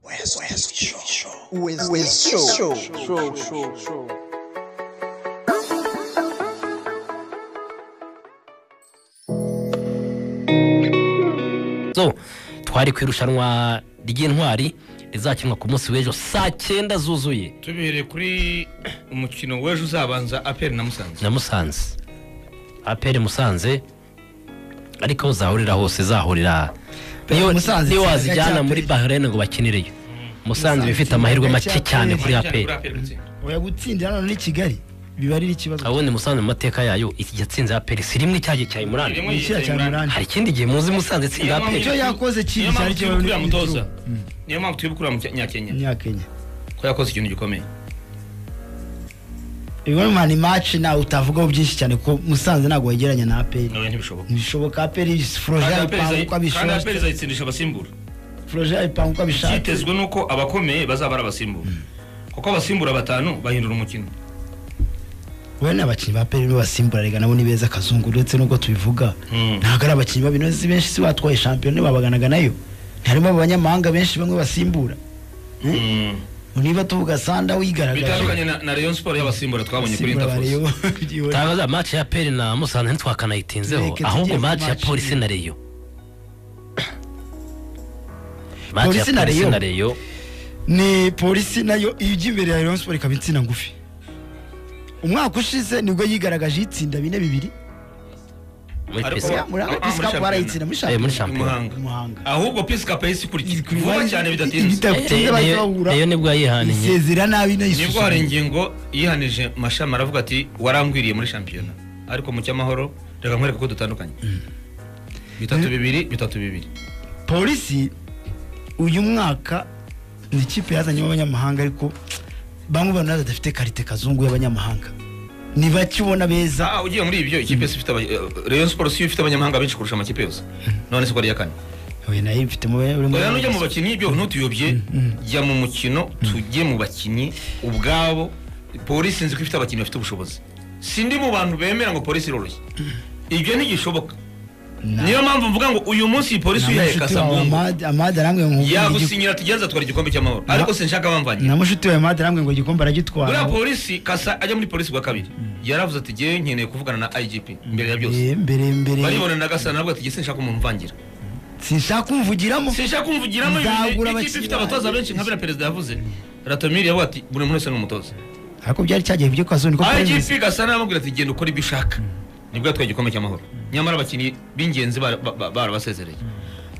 West, West Show. West, West Show. Show, show, show. so twari ku irushanwa ry'intwari rizakinwa ku munsi w'ejo saa cyenda zuzuye tubereye kuri umukino w'ejo uzabanza aperi na musanze na musanze aperi musanze ariko aho zahurira hose zahurira niyo Musanze niyo itsinda wazijyana rya muri bahrain ngo bakinireyo musanze iba ifite amahirwe make cyane kuri aperi oya gutsindira hano ni kigali biba ari ikibazo ubundi musanze mu mateka yayo iki yatsinze aperi si rimwe icyagiye cya imurani ni ikira cya murani hari ikindi gihe muzi musanze itsinda aperi Icyo yakoze kibi niyo mpamvu cyari turi cyo- kurira mutoza niyo mpamvu turi kurira mu Nya- nyakenya nyakenya ko yakoze ikintu gikomeye ibibazo mani maci nawe utavugaho byinshi cyane kuko musanze ntabwo wegeranya na aperi nawe ntibishoboka ntibishoboka aperi Kandi foroje APR yayipanga uko izayi- kandi aperi abishoboye izayitsindisha abasimbura foroje yayipanga uko abishatse byitezwe nuko abakomeye bazaba ari abasimbura kuko abasimbura batanu bahindura umukino we ni abakinnyi ba aperi basimbura rega nabo ni beza kazungu uretse n'ubwo tubivuga Mm. ntabwo ari abakinnyi babinozi benshi si batwaye shampiyona babaganaga nayo ntiharimo abanyamahanga benshi bamwe basimbura Mm. niba tuvuga sanda wigaragaje bitandukanye na- na rayon siporo y'abasimbura twabonye kuri Basimbura interfos bareba- Igihe- tangaza match ya aperi na musanze ntitwakanayitinzeho Reka ahubwo tujye ku match ya match polisi imwe. na reyo match ya Polisi na polisi Rayon. na reyo ni polisi nayo iyo ijya imbere ya rayon siporo ikaba insina ngufi umwaka ushize nibwo yigaragaje itsinda bine bibiri muri Ariko- pc Ah, muri ah, muri Peace Cup Shampiyona. barayitsinda muri Eh, shampiyona muri i shampiyona muhanga Muhanga. ahubwo pisi kapayisi ikurikiye vuba cyane bidatinze bidatinze bahita bahura reyo nibwo yayihaniye isezera nabi nibwo nayisuzuma hari ingingo yihanije mashami aravuga ati warangwiriye muri shampiyona ariko mu cyamahoro reka nkwereke ko dutandukanye bitatu bibiri bitatu bibiri polisi uyu mwaka ni ikipe yazanyemo abanyamahanga ariko bamwe bana badafite karite kazungu y'abanyamahanga ni bake ubona beza Ah, ugiye muri ibyo ikipe si ifite aba- eh, rayon siporo si yo ifite abanyamahanga benshi kurusha amakipe yose none si ko ari iya kane we nayo mfitemo uri muri- oya nujya mu bakinnyi ibyo ntutuyobye jya mu mukino tujye mu bakinnyi ubwabo polisi nzi ko ifite abakinnyi bafite ubushobozi sindi mu bantu bemera ngo polisi iroroshye ibyo ntigishoboka niyo mpamvu mvuga ngo uyu munsi iyi polisi na uyihaye mushiki wawe kasamungu Amad- amade arambwira ngo yagusinyira tugenze atwara igikombe cy'amahoro ariko sinshaka bamvanye na mushiki wawe amade arambwira ngo igikombe buriya aragitwara polisi kasa ajya muri polisi bwa kabiri yaravuze ati ngewe nkeneye kuvugana na igp mbere ya byose Eh, mbere mbere baribona na gasa nabwo ati "Jye sinshaka umuntu mvangira sinshaka kumvugiramo sinshaka kumvugiramo Nzagura ibintu ikipe abakinnyi ifite abatoza benshi nka biriya perezida yavuze ratomiri yavuga ati buri muntu wese ni umutoza ariko byari cyagiye byo kazo niko igp gasa n'abamubwira ati genda ukora ibyo ushaka nibwo yatwaye igikombe cy'amahoro nyamara abakinnyi b'ingenzi bara- ba- ba- barabasezereye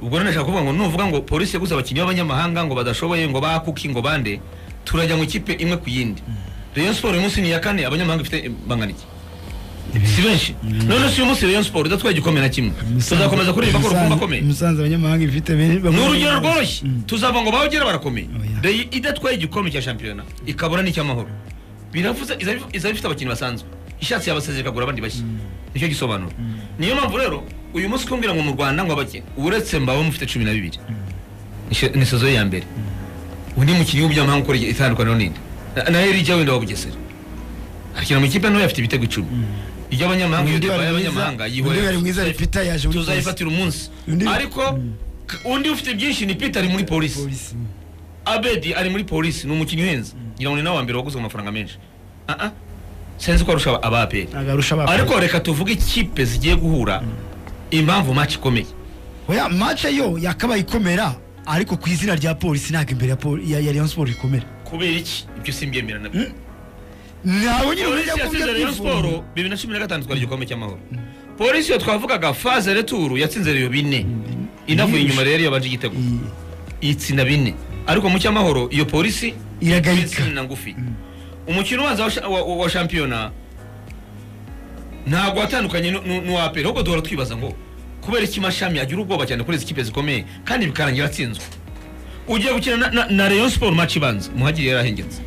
ubwo rero nashaka kuvuga ngo nuvuga ngo polisi yaguze abakinnyi b'abanyamahanga ngo badashoboye ngo bakuki ngo bande turajya mu ikipe imwe ku yindi rayon siporo uyu munsi ni iya kane abanyamahanga ifite bangana iki si benshi none si uyu munsi rayon siporo idatwaye igikombe na kimwe tuzakomeza kuririmba ko urukumba akomeye musanze abanyamahanga ifite bene ni bamwe- urugero rworoshye tuzavuga ngo bahogera barakomeye Oya. Rayon idatwaye igikombe cya shampiyona ikabura n'icy'amahoro biravuze izaba if- izaba ifite abakinnyi basanzwe ishatse yabasezera ikagura abandi bashya nicyo gisobanuro niyo mpamvu rero uyu munsi kumbwira ngo mu rwanda ngo abakinnyi uretse mbaba mufite cumi na bibiri Ishe- ni sezo ya mbere undi mukinnyi w'ubunyamahanga ukora itandukaniro ninde Na- na erija wenda wa bugesera akina mu ikipe ntoya afite ibitego icumi iby'abanyamahanga iyo Undi divayi wari mwiza- y'abanyamahanga yihorera undi wari mwiza ari Peter yaje muri tuzayifatira umunsi Undi- ariko k- undi ufite byinshi ni peter ari muri polisi polisi abedi ari muri polisi ni umukinnyi uhenze ngira ngo ni nawe wa mbere waguze ku mafaranga menshi Ah, ah. sinzi ko arusha aba aperi agarusha abafana. ariko reka tuvuge ikipe zigiye guhura impamvu match ikomeye oya match yo yakabaye ikomera ariko ku izina rya polisi ntabwo imbere ya poli- ya ya Rayon Sports ikomera kubera iki ibyo simbyemera nabyo ntabwo nyine polisi uburyo yatsinze akubye rayon siporo bibiri na cumi na gatanu twari igikombe cy'amahoro polisi iyo twavugaga faze returu yatsinze reyo bine inavuye inyuma rero yabanje igitego itsinda bine ariko mu cy'amahoro iyo polisi Iragayika. itsinda ngufi umukino ubanza wa sha- wa- wa wa shampiyona ntabwo watandukanye nu- nu- n'uwa aperi ahubwo duhora twibaza ngo kubera iki mashami agira ubwoba cyane kuri izi kipe zikomeye kandi bikarangira atsinzwe ugiye gukina na- na- na rayon siporo match ibanza muhagiri yarahengetse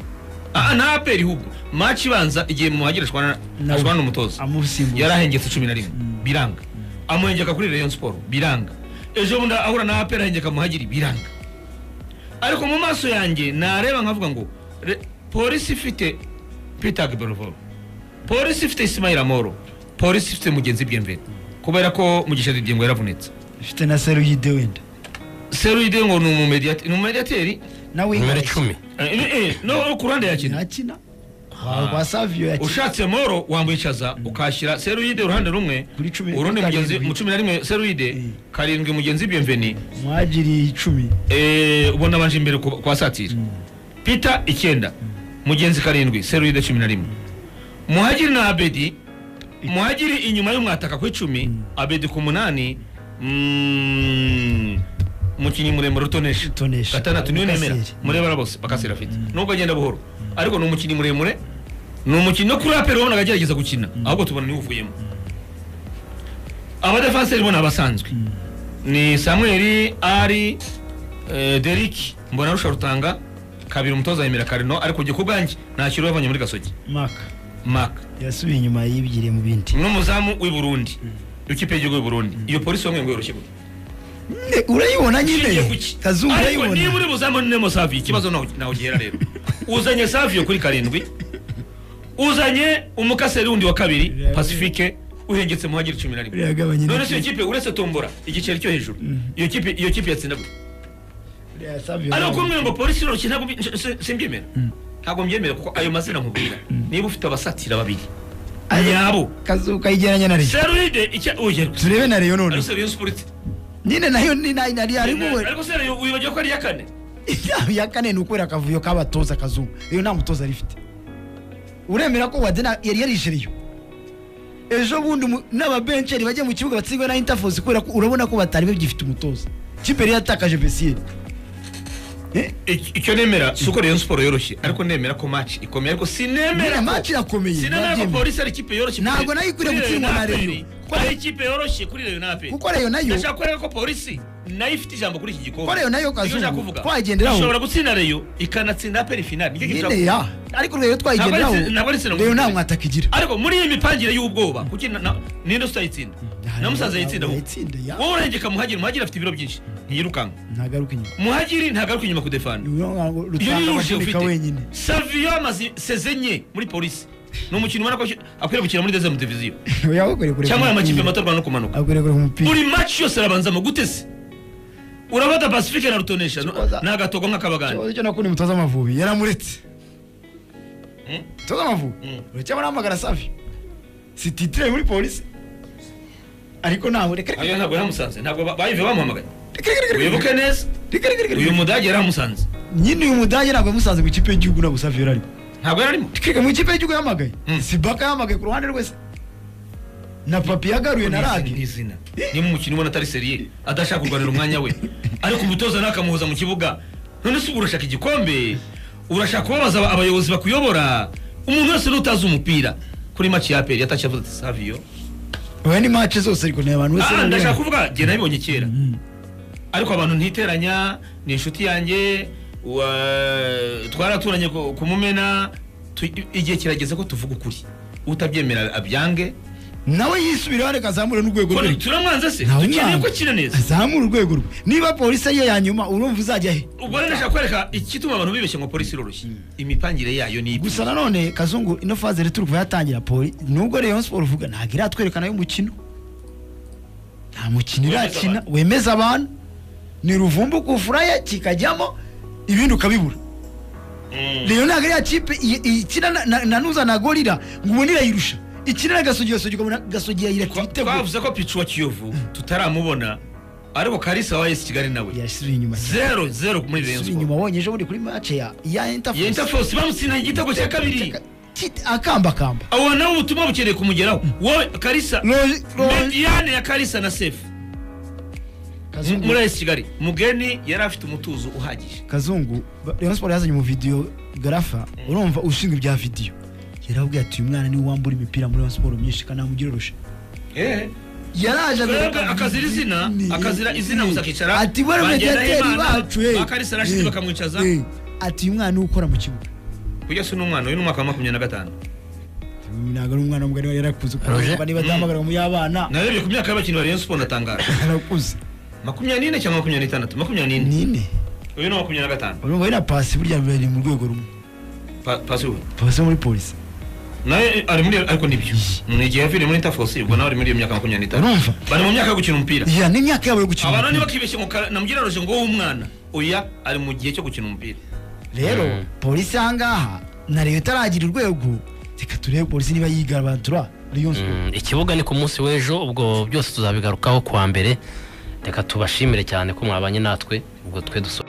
aha nta aperi ahubwo match ibanza igihe muhagiri ashwana Nawe. ashwana n'umutoza amusimbuza yarahengetse cumi na rimwe biranga amuhengeka kuri rayon siporo biranga ejo bundi ahura na aperi ahengeka muhagiri biranga ariko mu maso yanjye nareba nkavuga ngo re- polisi ifite peter gbervol polisi ifite isimayira moro polisi ifite mugenzi bwemvere kubera ko mugisha didiengo yaravunitse ifite na seru yide wenda seruyide ngo ni umumediateri ni umumediateri na nimero winga icumi Eh, eh, eh, no ku ruhande yakina yakina kwa savio yakina ushatse moro wamwicaza ukashyira seruyide uruhande rumwe Kuri cumi na urundi mugenzi karindwi. mu cumi na rimwe seruyide Mm. karindwi mugenzi biyemveni mwagiriye icumi Eh, ubona banje imbere ku- kwa satire peter icyenda mugenzi karindwi seruyide cumi na rimwe muhagiri na abedi muhagiri inyuma y'umwataka ku icumi abedi ku munani mm, mukinnyi muremure utonesha Utonesha. gatandatu niwe nemera Bakaseri. murebara bose bakasera afite nubwo agenda buhoro ariko ni umukinnyi muremure ni umukinnyi no kuri aperi wabonaga agerageza gukina ahubwo tubona niwe uvuyemo abadefenseri bo ni abasanzwe ni samweli ari eh, deriki mbona arusha rutanga kabiri umutoza yemera karino ariko jye ku bwanjye ntakiri yavanye muri gasogi maka maka yasubiye inyuma yibigiriye mu bindi n'umuzamu w'i burundi w'ikipe y'igihugu y'u burundi iyo polisi wamwe ngo yoroshye gute Ne, urayibona Ushingiye nyine ku ki? kazungu ariko niba urayibona uri buzamu nemo savi ikibazo naho naho gihera rero uzanye savi yo kuri karindwi uzanye umukaseri wundi wa kabiri pacifique uhengetse muhagiri cumi na rimwe urayagabanya none se iyo kipe uretse tombora igiceri cyo hejuru iyo kipe iyo kipe yatsinda gute ariko kumwe ngo polisi iroroshye ntabwo mbi- nje- si- simbyemera ntabwo mbyemera kuko ayo mazina nkubwira niba ufite abasatira babiri yabo kazu kayigeranya na reyo seride icya ugerwa turebe na reyo none ariko seriyo sipuriti nyine nayo ni nayo nari ariko we ariko seriyo wibagiwe ko ari iya kane ya kane ni ukwera akavuyo k'abatoza kazungu iyo nta mutoza rifite uremera ko wadena yari yarishyiriye ejo bundi umu- n'ababenceri bajya mu kibuga batsindwe na intafosi kubera ko urabona ko batari bagifite umutoza kipe yari yatakaje besiyeri Ic- icyo nemera si uko rayon siporo yoroshye ariko nemera ko match ikomeye ariko sinemera nyine ko- maci irakomeye sinemera ko mwabyemera. polisi ari ikipe yoroshye kuri- Ntabwo nayo ikwiriye kuri gutsindwa na Rayon Rayon. Aperi. ari ikipe yoroshye kuri rayon aperi kuko reyo nayo ndashaka kureka ko polisi nayo ifite ijambo kuri iki gikombe Ko Rayon nayo Nicyo Kazungu, nshaka kuvuga. twayigenderaho. ishobora gutsinda rayon ikanatsinda aperi finali Nicyo kintu nyine nshaka- ya ariko reyo twayigenderaho Ntabwo ari- ntabwo ari sinema reyo nta gusa. mwataka igira ariko muri iyi mipangire y'ubwoba kuki na- na- ninde utayitsinda na musaza yitsinda ahubwo. yitsinda ya wowe urengeka muhagiri muhagiri afite ibiro byinshi ntiyirukanka ntagaruke inyuma muhagiri ntagaruka inyuma kudefana iyo rutanga yuje amashereka ufite wenyine savio amaze sezenye muri polisi ni umukino ubona ko akwiriye gukina muri dezemu diviziyo Oya, akwiriye kureka cyangwa aya makipe umupira. mato rwanda no kumanuka akwiriye kureka umupira buri maci yose arabanza mu gutese urabata pacifique na rutonesha no- Kibaza- ni agatogo nk'akabagani ikibazo cyo nakundi umutoza amavubi yaramuretse Hmm? umutoza amavubi Hmm. uracyabona hamagara savi si titire muri polisi ariko ntawe reka reka ayo ntabwo yaramusanze ntabwo ba- bayive bamuhamagaye reka reka reka wibuke neza reka reka reka uyu reka mudage yaramusanze nyine uyu mudage ntabwo yamusanze mu ikipe y'igihugu ntabwo savi yararimo ntabwo yararimo reka mu ikipe y'igihugu yahamagaye Hmm. si baka yahamagaye ku ruhande rwese na papi yagaruye na Ni ragi izina niba umukino ubona atari seriye adashaka kurwanira umwanya we ariko umutoza ntakamuhoza mu kibuga none se ubu urashaka igikombe urashaka kubabaza aba- abayobozi bakuyobora umuntu wese n'utazi umupira kuri maci ya aperi yatashye avuze ati saviyo oya ni mace zose ariko ni abantu bose Ah, bari ndashaka bari- kuvuga jye nabibonye kera Mm. ariko abantu ntiteranya ni inshuti yanjye wa- twaraturanye ku- kumumena tu- igihe kirageze ko tuvuga ukuri utabyemera abyange nawe yisubiraho reka azamure n'urwego Ko- rwe turamwanza se Ntawe dukeneye umwanza. ko akina neza azamure urwego rwe niba polisi ariyo ya nyuma urumva uzajya he ubwo rero ndashaka kwereka ikituma abantu bibeshya ngo polisi iroroshye imipangire yayo ni ibi gusa nanone kazungu ino faze rero turi kuva yatangira poli nubwo rayon siporo uvuga ntabwo iratwerekana y'umukino nta mukino Wemeza irakina wemeza abantu ni ruvumbu kufuraya kikajyamo ibindi ukabibura rayon ntabwo ariya kipe i- i- ikina na- na- na nuza na gorira ngo ubone irayirusha ikina na gasogi gasogi ukabona gasogi yayirata Twa- ibitego twavuze ko picu wa kiyovu tutaramubona ariko karisa wa esi kigali nawe yasubiye inyuma zero zero muri yasubiye reyo inyuma wonye ejo bundi kuri mace ya ya ya interforce interforce bamutsinda igitego cya kabiri Kit- akambakamba abo nawe ubutumwa bukeneye kumugeraho wowe karisa Roji- Roji- mediyane ya karisa na sefu M- Kazungu- muri esi kigali mugeni yari afite umutuzo uhagije kazungu ba- rayon siporo yazanye umuvideyo garafa urumva ushinzwe ibya videyo yarabwiye ati uyu mwana niwe wambura imipira muri rayon siporo myinshi kanamugire urusha Eh. yaraje Twebwe akazira izina akazira izina gusa akicara ati bari bagenda mediateri Himana, bacu eh. bakarisa Rashid Eh. bakamwicaza Eh. ati uyu mwana niwe ukora mu kibuga kujya si n'umwana uyu ni umwaka wa makumyabiri na gatanu Uyu ntabwo ari umwana mugari wari yarakuze Roger? kuko niba adahamagara mu y'abana narebye ku myaka y'abakinnyi ba rayon siporo ndatangara yarakuze makumyabiri n'ine cyangwa makumyabiri n'itandatu makumyabiri n'ine nine uyu ni makumyabiri na gatanu urumva ari na pasi burya bari mu rwego rumwe Pa- pasi ubu pasi muri polisi nawe ari muri ariko nibyo ni igihe yavuye muri interforce ubwo nawe ari muri iyo myaka makumyabiri n'itanu Urumva? bari mu myaka yo gukina umupira ya n'imyaka yabo yo gukina abantu umupira. niba kibeshye ngo kara- namugira roje ngo wowe umwana oya ari mu gihe cyo gukina umupira rero Mm. polisi ahangaha na leta itaragira urwego reka turebe polisi niba yigabantura Rayon Sport. Mm, ikibuga ni ku munsi w'ejo ubwo byose tuzabigarukaho kuwa mbere reka tubashimire cyane ko mwabanye natwe ubwo twe dusoje